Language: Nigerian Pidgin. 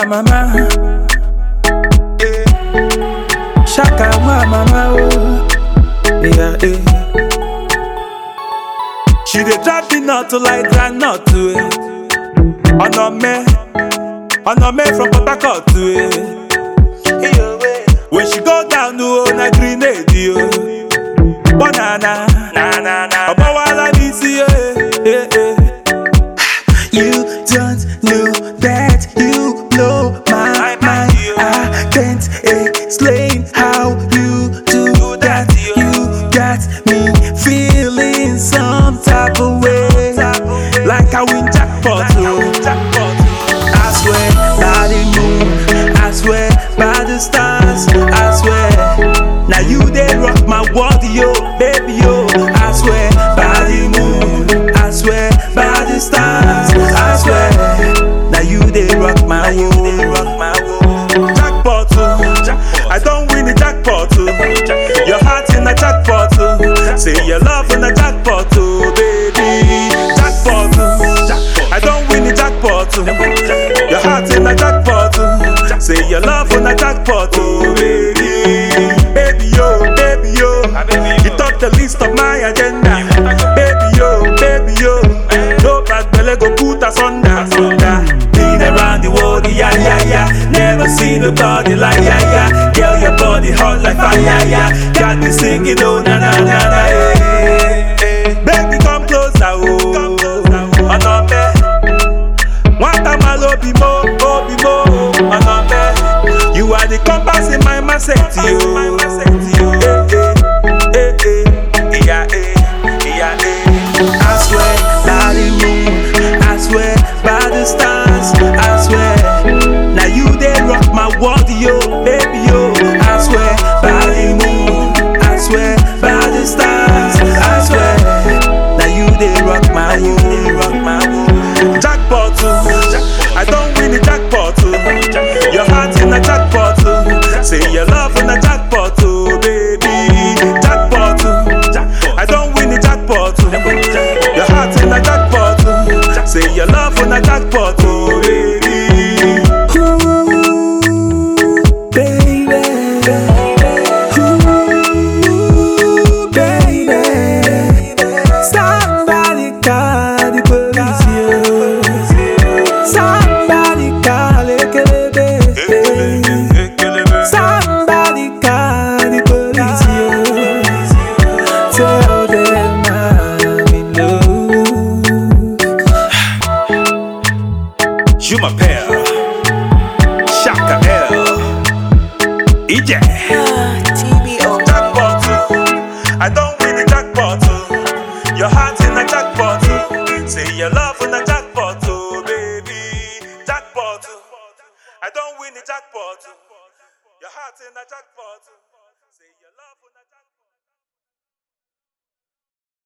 wa mama. Eh. Shaka wa mama oh. Yeah, eh. She dey drop the nut to like groundnut to it. Ọ̀nà mẹ́, ọ̀nà mẹ́ from Port Harcourt to it. When she go down to oh, na grenade yo. Banana, na na na. Ọ̀bọ̀ wa la ní sí eh, eh, eh. You don't know that you blow my mind. I can't explain how you do that. You got me feeling some type of way, Like I win jackpot oh. I swear by the moon, I swear by the stars, I swear. Now you dey rock my world yo, baby yo. I swear by the moon, I swear by the stars, I swear. Now you they rock my world, rock my world. Jackpot oh. I don't win the jackpot oh. Your heart in a jackpot oh. Say your love in a jackpot oh, baby. Jackpot oh. I don't win the jackpot oh. Your heart in a jackpot oh. Say your love in a jackpot oh, baby. Baby yo, baby yo. You top the list of my agenda. Baby yo, baby yo. No bad belly go put us under. under. Been around the world, yeah, yeah, yeah. Never seen nobody like, yeah, yeah. Girl, your body hot like fire, yeah. Got me singing, oh, na, na, na, na, eh. eh. Baby, come closer, oh. Ọ̀nà mẹ́. Wọ́n ta máa lo bímọ, ó bímọ, ọ̀nà mẹ́. You are the compass in my mindset, yo. Eh, eh, eh, eh. Ìyá, eh, ìyá, eh. I swear by the moon, I swear by the stars, I swear. Now you they rock my world, yo, baby, yo. I swear by the moon, I swear by the stars, I swear. Now you they rock my world, rock my world. Jackpot, oh. I don't win the jackpot, oh. Your heart in a jackpot, oh. Say your love in a jackpot, oh, baby. Jackpot, oh. I don't win the jackpot, oh. Your heart in a jackpot, oh. Say your love in a jackpot, oh, baby. Ooh, baby. Ooh, baby. Somebody call the police, yo. Somebody call it, baby. Somebody call the police, yo. Tell them I'm in love. You my pair. Shaka L. EJ. TBO. jackpot oh. I don't win the jackpot oh. Your heart in a jackpot oh. Say your love in a jackpot oh, baby. Jackpot oh. I don't win the jackpot oh. Your heart in a jackpot oh.